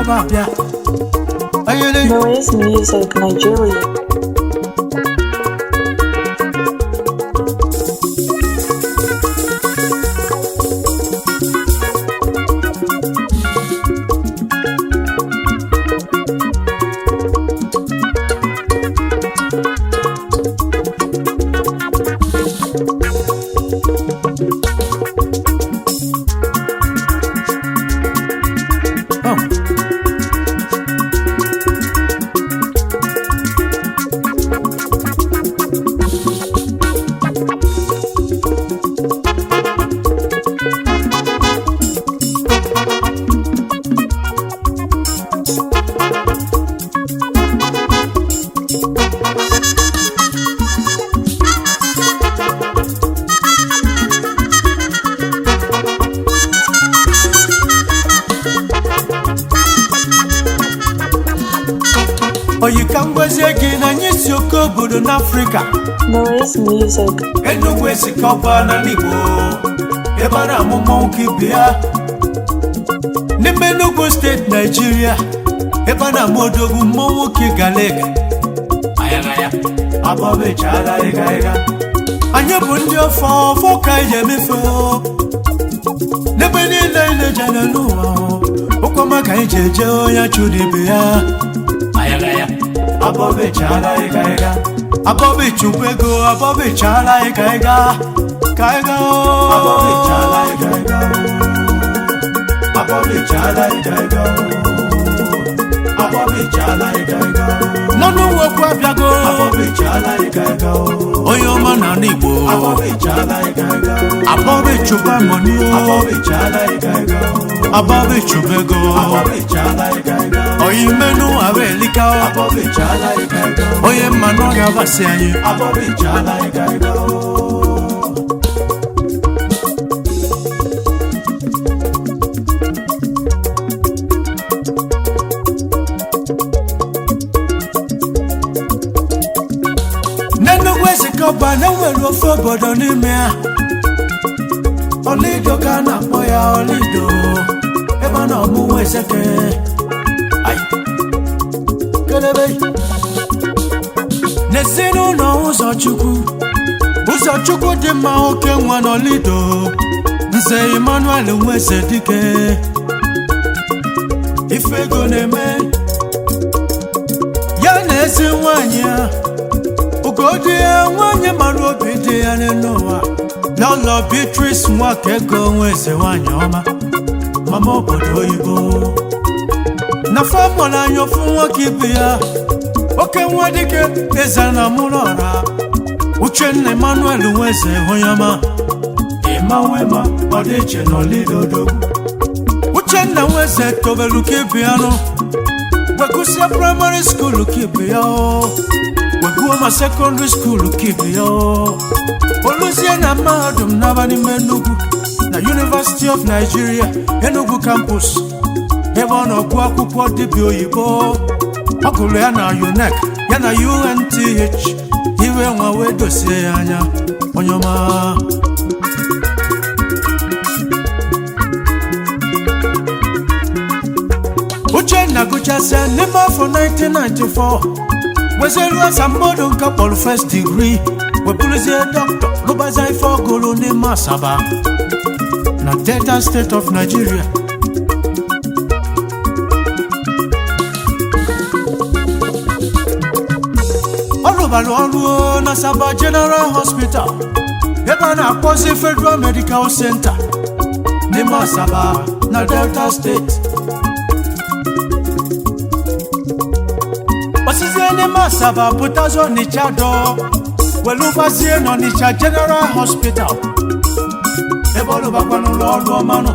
ebe a bịa ayele Noise Music Nigeria. Oh. oyi ka m gwazie gị na anyị si oke obodo n'afrịka Noise Music. enugwu esikọba n'ala igbo ebe a na-amụ mmọnwụ ka ibe ya n'ime enugwu steeti naijiria ebe a na-amụ odogwu mmọnwụ ka ịgalega ayagaya abọbechala ịga ịga anyị bụ ndị ọfọ ọfọ ka anyị emefe n'ebe niile anyị na-ejere n'ụwa ụkwama ka anyị ji eje onye chụrụ ibe ya ayagaya abọbechala ịga ịga abọbechukwu ego abọbechala ịga ịga ka ịga abọbechala ịga ịga abọbechala ịga ịga abọbechala ịga ịga n'ọnụ nwokwu abịago abọbechala ịga ịga onye ọma na ala igbo abọbechala ịga ịga abọbechukwu amoni abọbechala ịga ịga abọbechukwu ego abọbechala ịga ịga onye mmenụ ahụ elika abọbechala ịga ịga onye mmanụ ọ ga-abasị anyị abọbechala ịga ịga n'enugwu ezikọba na-enwere ofe obodo n'ime ya ọlido ka a na-akpọ ya ọlido ebe a na-ọmụnwa ezeke Ai. kelebe n'ezinụlọ ụzọchukwu ụzọchukwu dị mma oke nwa n'ọlido nze emmanuel nweze dike ife ego na-eme ya na ezi nwanyị ya ugodi ya nwanyị mara obi dị ya n'ụwa n'ụlọ beatrice nwaka ego nweze nwanyị ọma mama obodo oyibo na famụlụ anya ofu nwoke ibe ya oke nwa dike eze na mụrụ ọra uchenna emmanuel nweze onye ọma ịma nwema ọ dị iche n'olidodogwu uchenna nweze tobelu ka ibe ya nụ gwegusie praịmarị skuulu ka ibe ya o weguo ma sekọndịrị skuulu ka ibe ya o oluzie na mahadum n'aba n'ime Enugu na University of Nigeria Enugu campus ebe ọ na-ọgụ akwụkwọ dibịa oyibo ọ gụrụ ya na UNEC ya na UNTH iwe nwa wee dosie ya anya onye ọma Uchenna gụchasịa n'ime afọ 1994 wezeru asambodo nke kpọrọ first degree webụrụzie dọkịta gụbazie ife ọgụrụ n'ime asaba na delta state of nigeria ọ rụbara ọrụ na asaba general hospital ebe a na-akpọzi federal medical center n'ime asaba na delta steeti osizie n'ime asaba pụtazi ọnịcha dọ welu gbazie n'ọnịcha general hospital ebe ọlụbakwa n'ụlọ ọrụ ọmanụ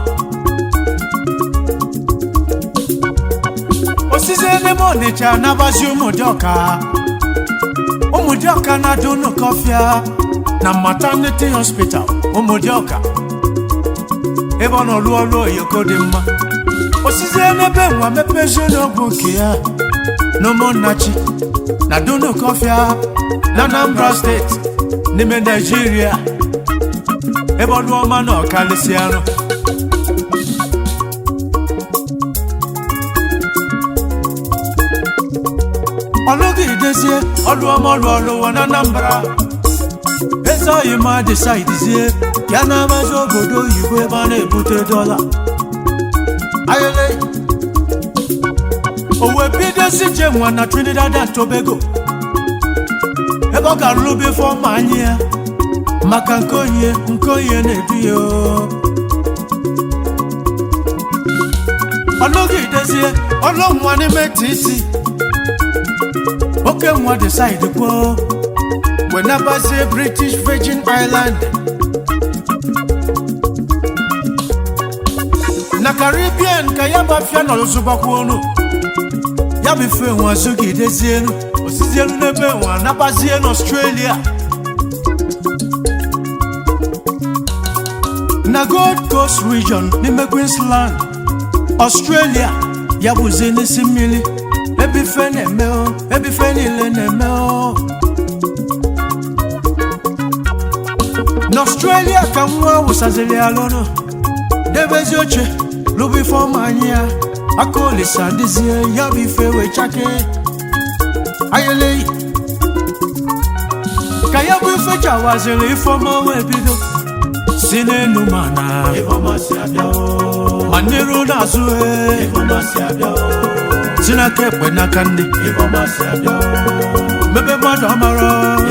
osizie n'ime ọnịcha nabazi ụmụdịọka ụmụdịọka na-adị unu kọfịa na maternity hospital ụmụdịọka ebe ọ nọ rụọ ọrụ oyoko dị mma osizie n'ebe nwa mepezi n'ọgwụ nke ya n'ụmụnnachi na dunu kọfịa na anambra steeti n'ime naijiria ebe ọnụ ọma na ọkalịsị arụ ọlụgidezie ọlụ ọma ọlụ ọlụwa na anambra eze oyi ma desaidizie ya na-amazi obodo oyibo ebe a na-ebute dọla ayele o wee bidozi je nwa na trinidad and tobago ebe ọ ga-alụbe fọma anyị ya maka nke onye nke onye na-edu ya o. ọlụgidezie ọlụ nwa n'ime tc oke nwa decide kwuo wenabazie british virgin island na caribbean ka ya bafia n'ọzụbakwa ọnụ ya bụ ife nwa zụgidezienu osizienu n'ebe nwa nabazie n'australia na gold coast region n'ime queensland australia ya bụzi n'isi mmiri ebe ife na-eme o ebe ife niile na-eme o n'australia ka nwa wụsaziri ya lụnụ debezi oche lụbụ ife ọma anyị ya aka olisa dịzie ya bụ ife wee chake ayeleyi ka ya bụ ife chawaziri ife ọma wee bido si n'elu mana ma n'iru n'azụ e si n'aka ekpe n'aka ndị mebe mmadụ amara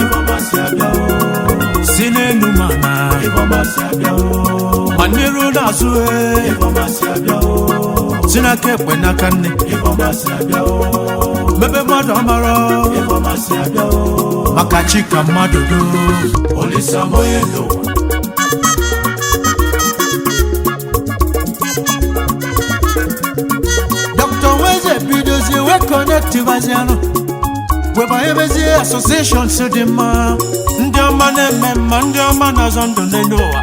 si n'elu mana ma n'iru n'azụ e si n'aka ekpe n'aka ndị mebe mmadụ amara maka chi ka mmadụ do olisamoye n'ụwa Dr. Weze bidozie wee kọnektivazianụ webanyebezie asosieshọn si dị mma ndị ọma na-eme mma ndị ọma na-azọ ndụ n'elu ụwa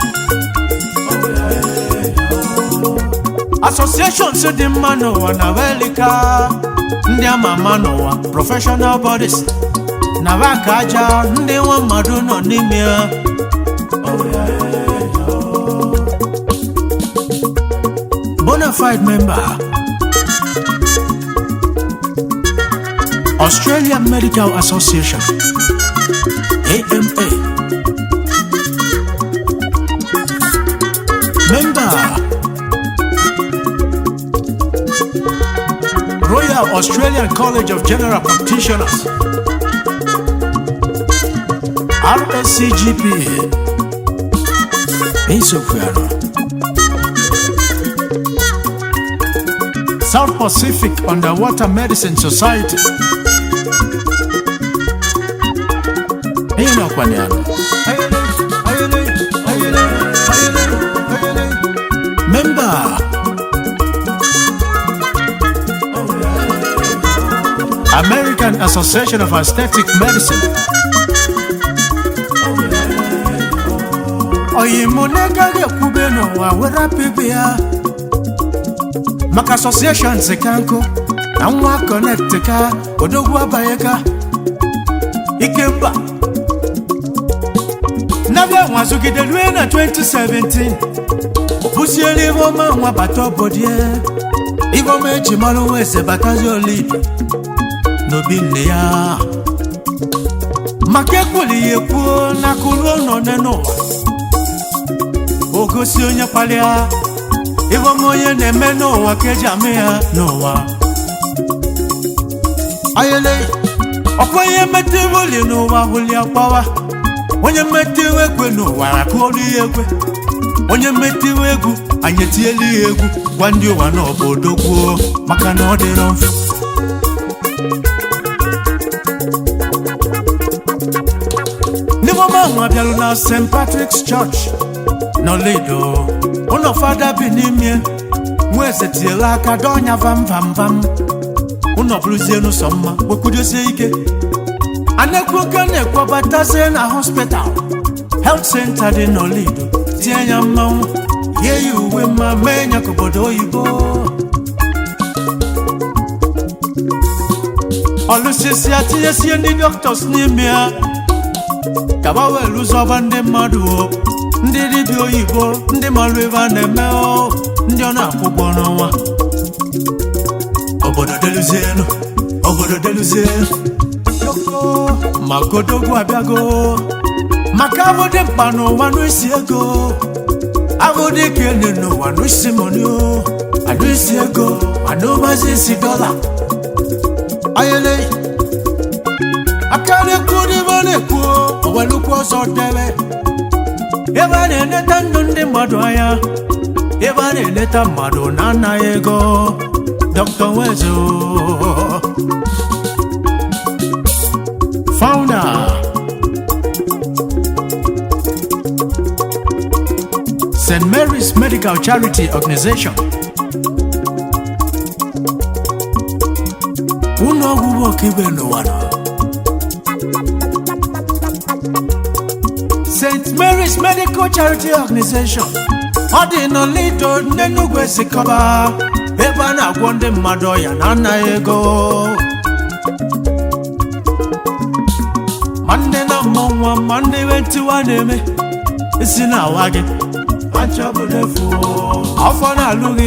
asosieshọn si dị mma n'ụwa na welika ndị ama ama n'ụwa prọfeshọnal bọdis na baka aja ndị nwa mmadụ nọ n'ime ya bonafide member Australian Medical Association AMA Member Royal Australian College of General Practitioners RSCGP Insofuano South Pacific Underwater Medicine Society Hiyo ndio kwa niaba. Member American Association of Aesthetic Medicine oyimonagaghị ekwube n'ụwa were apịbị ya maka associations ka nkụ na nwa connect ka odogwu abanye ka ikemba nabịa nwazugide rue na 2017 bụsiere ihe ọma nwa bata obodie ihe ọma eji mara nwa eze batazi olibi n'obi nne ya maka ekwuli ya ekwuo n'aka ruo nọne n'ụwa o gosi onye kpalịa ihe ọma onye na-eme n'ụwa ka eji ama ya n'ụwa ayele ọkwa ihe mmetụ oli n'ụwa hụli akpawa onye mmetụ iwe ekwe n'ụwa akụọrụ ya ekwe onye mmetụ iwe egwu anyị etinyela ya egwu gwa ndị ụwa na obodo kwuo maka na ọ dịrọ mfe ndị mama ahụ abịalụ na st patrick's church n'olido ụlọ fada bi n'ime nwa eze tinyela aka dọnya vam vam vam ụlọ bụrụzie n'ụsọ mma wekwudosie ike anekwoke na-ekwobatazie na hospital health center dị n'olido tie ya mmanwụ yie ya uwe mma mee ya ka obodo oyibo ọlụsisi atinyesie ndị doctors n'ime ya kaba wee lụzọba ndị mmadụ o ndị dibịa oyibo ndị marụ ebe a na-eme o ndị ọ na-akwụ ụgwọ n'ọnwa obodo deluzienu obodo deluzienu yoko maka odogwu abịago maka abụ dị mkpa n'ụwa n'isi ego abụ dị ka ene n'ụwa n'isi moni o anụ isi ego anụ mazi isi dọla ayele aka na-ekwu n'ime a na-ekwu owelukwu ọzọ debe ebe a na-eneta ndụ ndị mmadụ anya ebe a na-eleta mmadụ na anaghị ego dr nwezo founder st mary's medical charity organization ụlọ ọgwụgwọ ọkaibe n'ụwa nọ st mary's medical charity organization ọ dị n'olido ndị nnukwu esikọba ebe a na-agwọ ndị mmadụ ọya na anaghị ego ma ndị na mmụ nwa ma ndị iwe ntiwa na-eme isi na-awa gị afọ na-alụ gị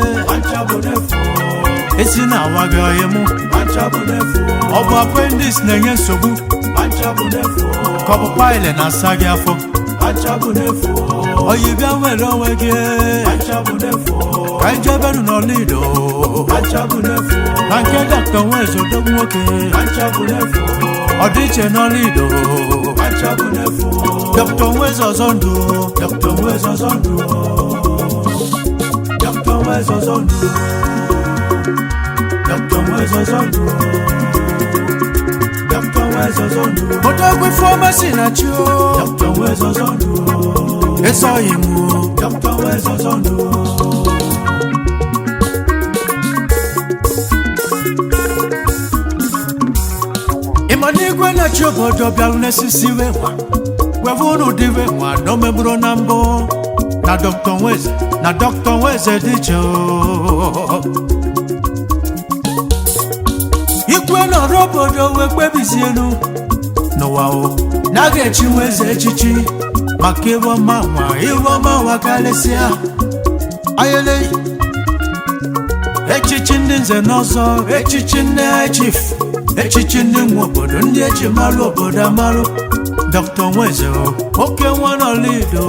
isi na-awa gị ọyị mụ ọ bụ appendix na-enye nsogbu ka ọ bụ paịlị na-asa gị afọ oyi bịa nwere onwe gị ka ijeberu n'olido na nke dọkta nwezo dogbu nwoke ọdịiche n'olido dọkta nwezo ọzọ ndụ dọkta nwezo ọzọ ndụ dọkta nwezo ọzọ ndụ dọkta nwezo ọzọ ndụ dọkta nwezo ọzọ ndụ odogwu fọmasi na chi o dọkta nwezo ọzọ ndụ esoghị m o dọkta nwezo ọzọ ndụ ịma n'igwe na-achị obodo bịarụ n'esisi wee nwa weve unu dịwe nwa na omegburu na mbụ na dọkta nweze na dọkta nweze dị iche o. ikwe nọrọ obodo wee kpebizienu n'ụwa o na a ga-echi nweze echichi maka iwe ọma nwa iwe ọma nwa karịsịa ayele echichi ndị nze n'ọzọ echichi ndị chif echichi ndị nwe obodo ndị eji marụ obodo amarụ dr nweze o, oke nwa n'olido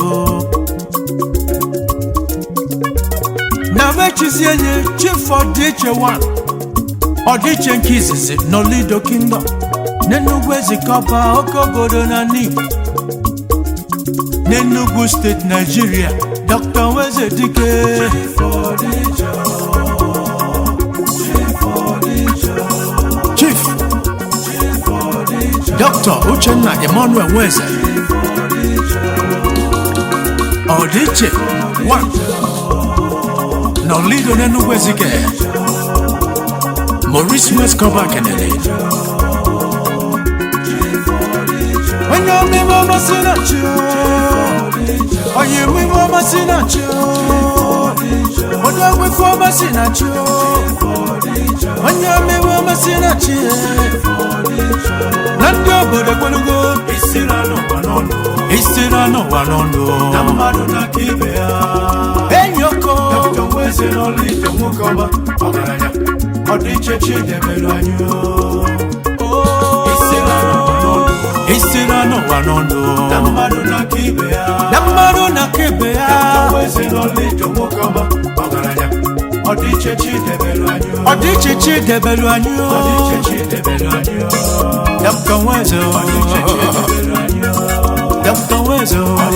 na mechizie nye chief ọdịiche 1 ọdịiche nke izizi n'olido kingdom n'enugwu ezikọba oke obodo na n'igbo n'enugwu steeti naijiria dr nweze dike chief dr uchenna emmanuel nweze ọdịiche 1 n'olido n'enugwu ezike maurice westcoba kenele onye omime ọmasị na chi onye emime ọmasị na chi onye ogbefe ọmasị na chi onye omime ọmasị na chi na ndị obodo gbelugo isiri n'ụwa n'ọnụ enyi oko ọdịiche chidebere anyị isiri n'ụwa n'ọnụ na mmadụ na aka ibe ya ọdịiche chidebere anyị dọkta nweze dọkta nweze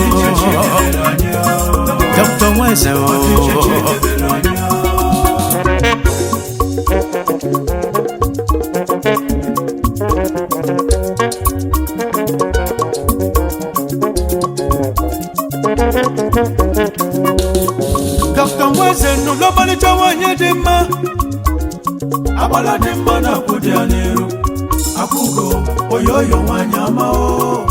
dọkta nweze dọkta nweze nụlụ ọmalịcha nwanyị dị mma agbala dị mma na akwụ dị ya n'iru akwụgo oyoyo nwanyị ama o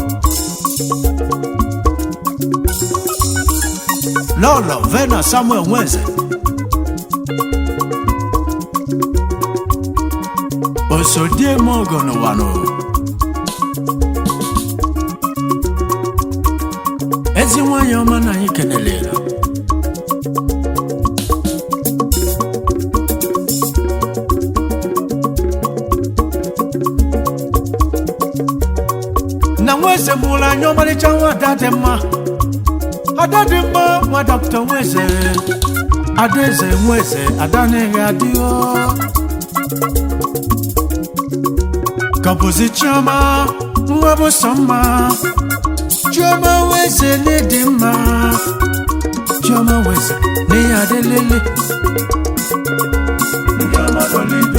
lọlọ vena samuel nweze osodieme ogo n'ụwa nụ ezi nwanyị ọma na anyị kelele nweze mụrụ anya ọmarịcha nwa ada dị mma ada dị mma nwa dọkịta nweze adaeze nweze ada na-eghe adịghọ Kabuzi chioma nwa bụ sọ mma chioma weze n'ịdị mma chioma weze n'ihe adịlele ndị ọma nọ lido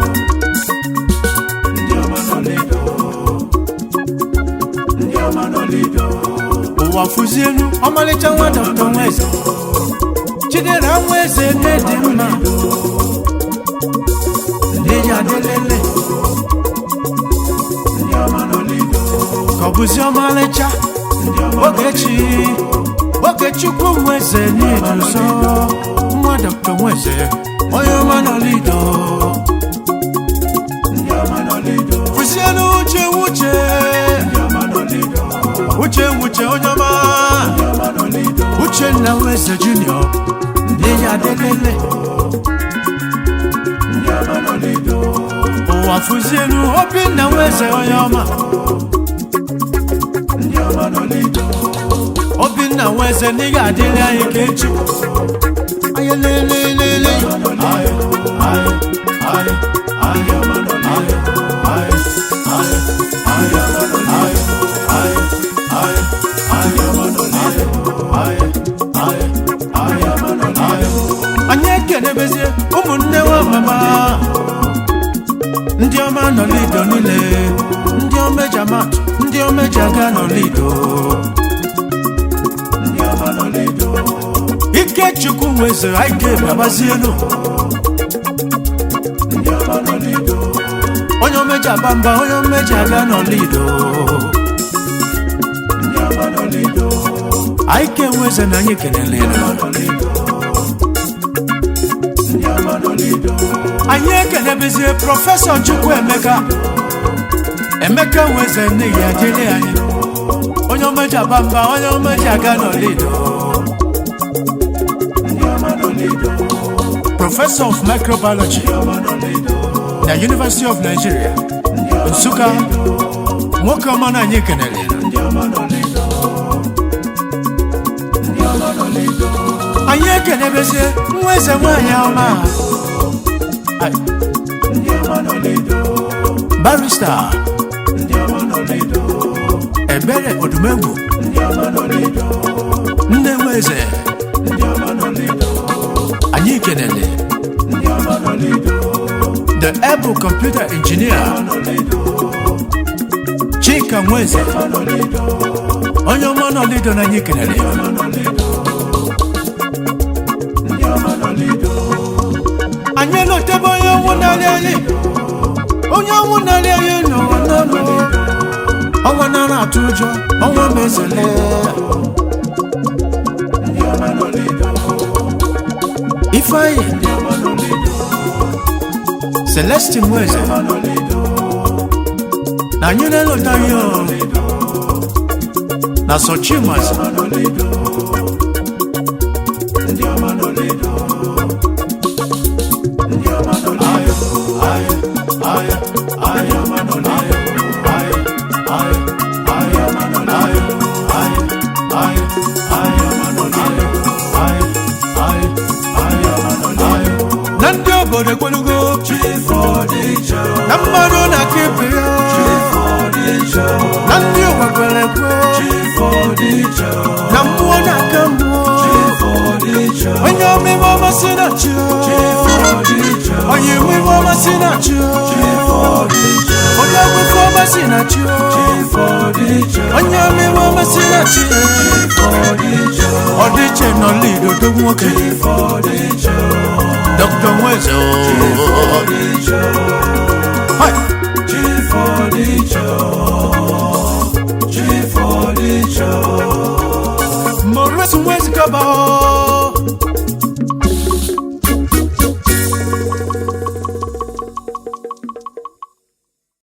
ndị ọma nọ lido ndị ọma nọ lido ụwa fụzi elu ọmalịcha nwa dọkịta nweze chidera nweze n'ịdị mma n'ihe adịlele ka ọ bụzi ọmalịcha ogechi ogechukwu nweze n'idu nsọ nwa dọkịta nweze onye ọma nọlido kwụsịelu uche wuche uche wuche onye ọma uchenna nweze junior n'ihe adelele ụwa fụzielu obinna nweze onye ọma obinna nweze n'ihe adịrị anyị ka echi anyị lelelele anyị anyị anyị anyị anyị anyị anyị ekenebezie ụmụnne nwa mama ndị ọma nọ lido niile ndị omeja mat ndị omeja ga nọ lido ikechukwu nwezere anyị ga-ebabazielu onye omeja bamba onye omeja ga nọ lido anyị ka enweze na anyị kenelere anyị ekenebezie prọfesọ chukwu emeka emeka nweze n'ihi ajele anyị onye omeja bamba onye omeja ga nọ lido professor of microbiology na university of nigeria nsụka nwoke ọma na anyị kenere anyị ekenebezie nwa eze nwanyị ọma Ai. barista ebere odumegwu nne nwa eze anyị kenele the able computer engineer chika nweze onye ọma nọlido na anyị kenele anyị lotebe onye ọnwụ narị anyị onye ọnwụ narị anyị n'ụwa n'ọnụ ọnwa nara atụ ụjọ ọnwa mezele ifeanyi celestin nweze na anyị na-elotaghị o na sochimas na ndị obodo ekwelugo na mmadụ na-aka ibe ya na ndị ụwa kwere ekwe na mmụọ na-aka mmụọ onye omime ọmasị na chi onye omime ọmasị na chi onye ọgwụfe ọmasị na chi onye omime ọmasị na chi ọdịiche nọ lido dogo nwoke Dr. Nwezo